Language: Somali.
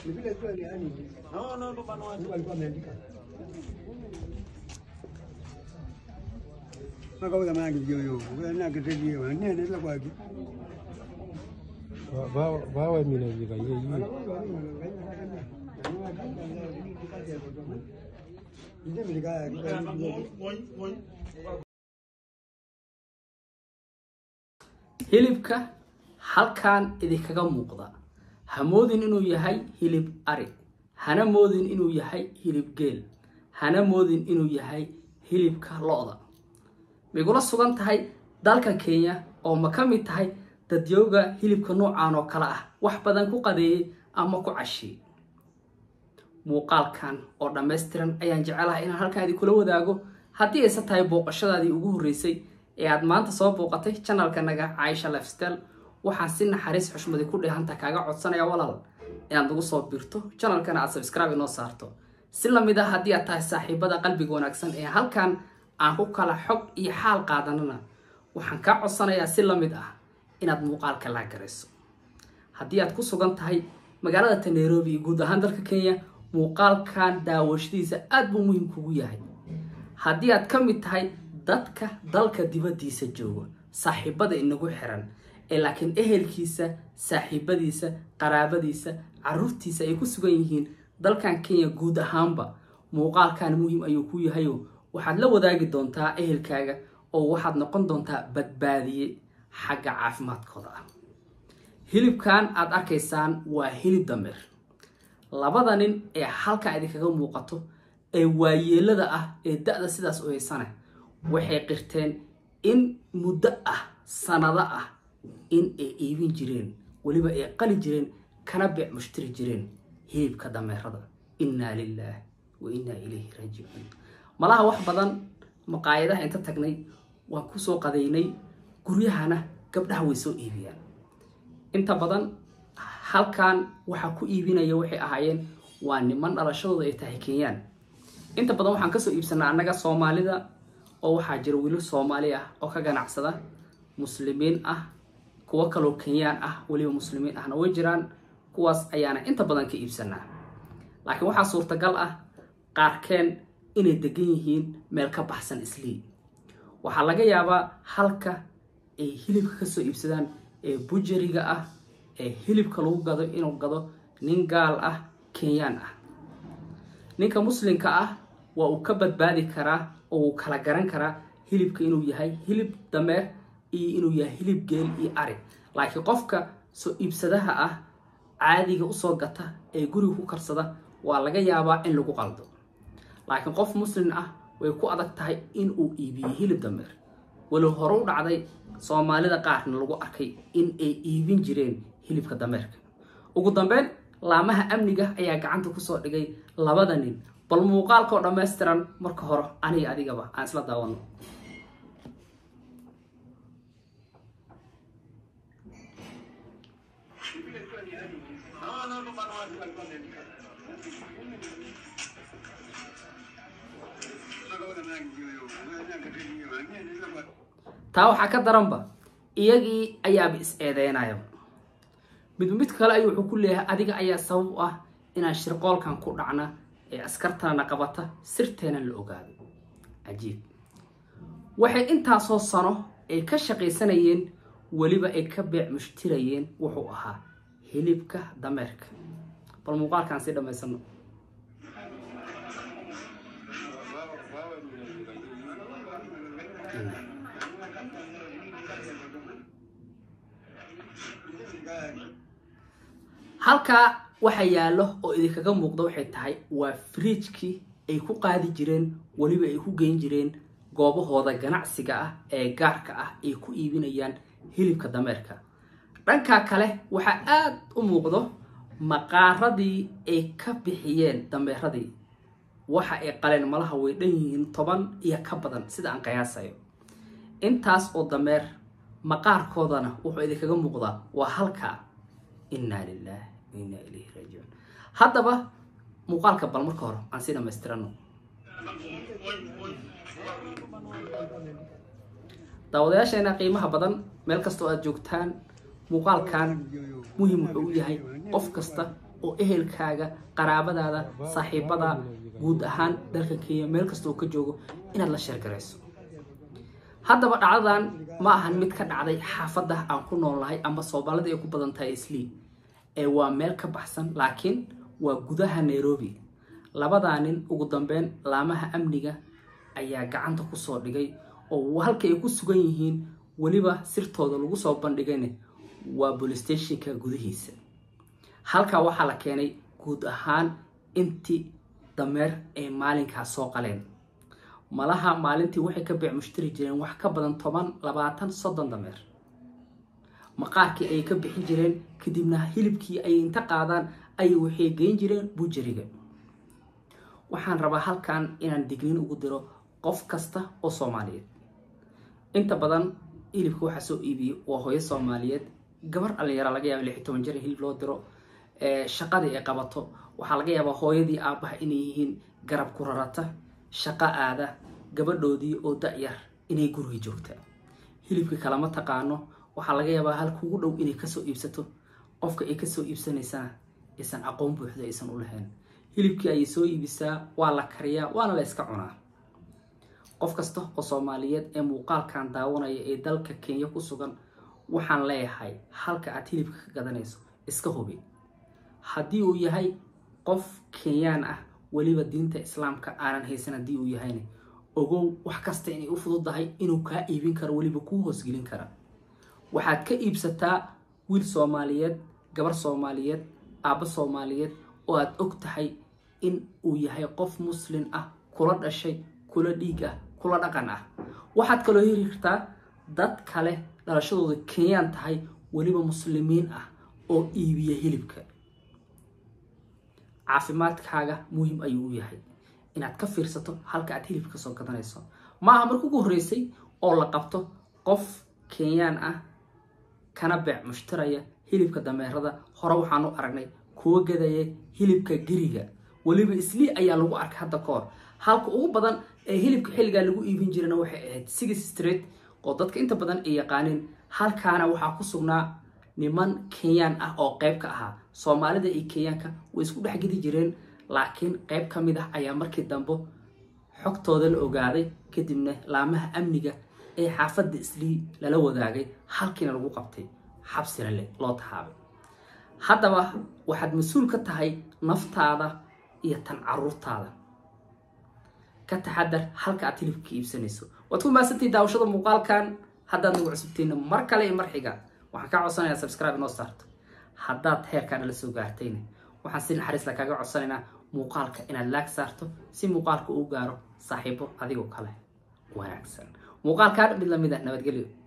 Ni vile tu yani No, no, no, bana wacha. Mungu alikuwa ameandika. Makauza mangi joyo. Wewe kitejio. Nene ile kwa ki. bawe minajika ye yi hilibka halkan idinkaga muuqda ha moodin inuu yahay hilib ari hana moodin inuu yahay hilib geel hana moodin inuu yahay hilibka lo-da maygula sugan tahay dalka kenya oo ma ka mid tahay dadyooga hilibka noocan oo kale ah wax badan ku qadeeyey ama ku cashiyey muuqaalkan oo dhammaystiran ayaan jecelahay inaan halkan idinkula wadaago haddii ayse tahay booqashadaadii ugu horreysay ee aad maanta soo booqatay janalkanaga caaisha lifestyle waxaan si naxariis xushmadi ku dheehanta kaaga codsanaya walaal inaad nagu soo birto janalkana aad subscribe inoo saarto si lamid ah haddii aad tahay saaxiibada qalbiga wanaagsan ee halkan aan ku kala xog iyo xaal qaadanana waxaan kaa codsanayaa si lamid ah inaad muuqaalka laa garayso haddii aad ku sugan tahay magaalada ta nairobi iyo guud ahaan dalka kenya muuqaalkan daawashadiisa aada buu muhiim kugu yahay haddii aad ka mid tahay dadka dalka dibaddiisa jooga saaxiibada inagu xiran ee laakiin ehelkiisa saaxiibadiisa qaraabadiisa caruurtiisa ay ku sugan yihiin dalkan kenya guud ahaanba muuqaalkan muhiim ayuu ku yahayo waxaad la wadaagi doontaa ehelkaaga oo waxaad noqon doontaa badbaadiye xagga caafimaadkooda ah hilibkan aad arkaysaan waa hilib dameer labada nin ee halkan idinkaga muuqato ee waayeelada ah ee da-da sidaas u haysana waxay qirteen in muddo ah sanado ah in ay iibin jireen weliba ay qali jireen kana beec mushtiri jireen hilibka dameerada innaa lilaah wa innaa ilayhi raajicuun malaha wax badan maqaayadaha inta tagnay waan kusoo qadaynay guryahana gabdhaha way soo iibiyaan inta badan halkan waxaa ku iibinaya waxay ahaayeen waa niman dhalashadooda ay tahay kenyaan inta badan waxaan kasoo iibsanaa annaga soomaalida oo waxaa jira wiilal soomaali ah oo ka ganacsada muslimiin ah kuwo kaloo kenyaan ah weliba muslimiin ahna way jiraan kuwaas ayaana inta badan ka iibsanaa laakiin waxaa suurtagal ah qaarkeen inay degan yihiin meel ka baxsan islii waxaa laga yaabaa halka ay hilibka kasoo iibsadaan ee bujariga ah ee hilibka lagu gado inuu gado nin gaal ah kenyaan ah ninka muslimka ah waa uu ka badbaadi karaa oo uu kala garan karaa hilibka inuu yahay hilib dameer iyo inuu yahay hilib geel iyo ari laakiin qofka soo iibsadaha ah caadiga usoo gata ee guriga ku karsada waa laga yaabaa in lagu qaldo laakiin qof muslim ah way ku adag tahay in uu iibiyo hilib dameer walow hore u dhacday soomaalida qaarna lagu arkay in ay iibin jireen hilibka dameerka ugu dambeyn laamaha amniga ayaa gacanta kusoo dhigay labada nin bal muuqaalkao dhammaystiran marka hore aniga adigaba aan isla daawano No, no, no, bana wacha. taa waxaa ka daranba iyagii ayaaba is eedeynayaba midba mid kale ayuu wuxuu ku leeyahay adiga ayaa sabab u ah inaan shirqoolkan ku dhacna ee askartana qabata sirteena la ogaado cajiib waxay intaasoo sano ay ka shaqaysanayeen weliba ay ka beec mushtirayeen wuxuu ahaa hilibka dameerka bal muuqaalkaan sii dhammaysano halkaa waxa yaallo oo idinkaga muuqda waxay tahay waa fridjkii ay ku qaadi jireen weliba ay ku geyn jireen goobahooda ganacsiga ah ee gaarka ah ay ku iibinayaan hilibka dameerka dhankaa kale waxaa aada u muuqdo maqaaradii ay ka bixiyeen dameeradii waxa ay qaleen malaha way dhan yihiin toban iyo ka badan sida aan qiyaasayo intaas oo dameer maqaarkoodana wuxuu idinkaga muuqdaa waa halkaa innaa lilah wa innaa ilayhi raajicuun haddaba muuqaalka bal marka hore aan sii dhamaystirano daawadayaasheena qiimaha badan meel kasta oo aad joogtaan muuqaalkan muhim wuxuu u yahay qof kasta oo ehelkaaga qaraabadaada saaxiibada guud ahaan dalka kenya meel kasta oo ka joogo inaad la sheergarayso haddaba dhacdadan ma ahan mid ka dhacday xaafadda aan ku noolnahay ama soomaalida ay ku badan tahay islii ee waa meel ka baxsan laakiin waa gudaha nairobi labadaa nin ugu dambeyn laamaha amniga ayaa gacanta kusoo dhigay oo halka ay ku sugan yihiin weliba sirtooda lagu soo bandhigayna waa bolistatiinka gudihiisa halkaa waxaa la keenay guud ahaan intii dameer ay maalinkaas soo qaleen malaha maalintii waxay ka beec mushtari jireen wax ka badan toban labaatan soddon dameer maqaarkii ayay ka bixin jireen kadibna hilibkii ayay inta qaadaan ayay waxay geyn jireen bujariga waxaan rabaa halkan inaan digniin ugu diro qof kasta oo soomaaliyeed inta badan hilibka waxaa soo iibiyo waa hooyo soomaaliyeed gabar dhalinyara laga yaaba lix toban jir in hilib loo diro shaqadii ay qabato waxaa laga yaabaa hooyadii aabbaha inay yihiin garab ku rarata shaqo aada gabadhoodii oo da-yar inay guriga joogta hilibka kalama taqaano waxaa laga yaabaa halka ugu dhow inay kasoo iibsato qofka ay kasoo iibsanaysana aysan aqoon buuxda aysan u lahayn hilibkii ayay soo iibisaa waa la kariyaa waana la yska cunaa qof kasta oo soomaaliyeed ee muuqaalkan daawanaya ee dalka kenya ku sugan waxaan leeyahay halka aad hilibka ka gadanayso iska hubi haddii uu yahay qof kenyaan ah weliba diinta islaamka aanan haysan haddii uu yahayna ogow wax kasta inay u fududahay inuu kaa iibin karo weliba kuu hoosgelin kara waxaad ka iibsataa wiil soomaaliyeed gabar soomaaliyeed aabbo soomaaliyeed oo aad og tahay in uu yahay qof muslin ah kula dhashay kula dhiig ah kula dhaqan ah waxaad kaloo heli kartaa dad kale dhalashadooda kenyaan tahay weliba muslimiin ah oo iibiya hilibka caafimaadkaaga muhim ayuu u yahay inaad ka fiirsato halka aad hilibka kasoo gadanayso maaha marka ugu horreysay oo la qabto qof kenyaan ah kana beec mushtaraya hilibka dameerada hore waxaan u aragnay kuwa gadaya hilibka geriga weliba islii ayaa lagu arkay hadda ka hor halka ugu badan ee hilibka xilligaa lagu iibin jirana waxay ahayd six street oo dadka inta badan ay yaqaaniin halkaana waxaa ku sugnaa niman kenyaan ah oo qayb ka ahaa soomaalida iyo kenyaanka way isku dhex gedi jireen laakiin qayb ka mid ah ayaa markii dambe xogtooda la ogaaday kadibna laamaha amniga ee xaafadda islii lala wadaagay halkiina lagu qabtay xabsina leh loo tahaabay haddaba waxaad mas-uul ka tahay naftaada iyo tan caruurtaada ka taxadar halka aad hilibka iibsanayso waad ku mahadsantihi daawashada muuqaalkan haddaad nagu cusubtiina mar kale iyo mar xiga waxaan kaa codsanayaa subscribe inoo saarto haddaad heerkaana la soo gaartayna waxaan si naxariisla kaaga codsanaynaa muuqaalka inaad laag saarto si muuqaalka uu gaaro saaxiibo adigoo kale wanaagsan muuqaalkaa mid lamid a nabadgelyo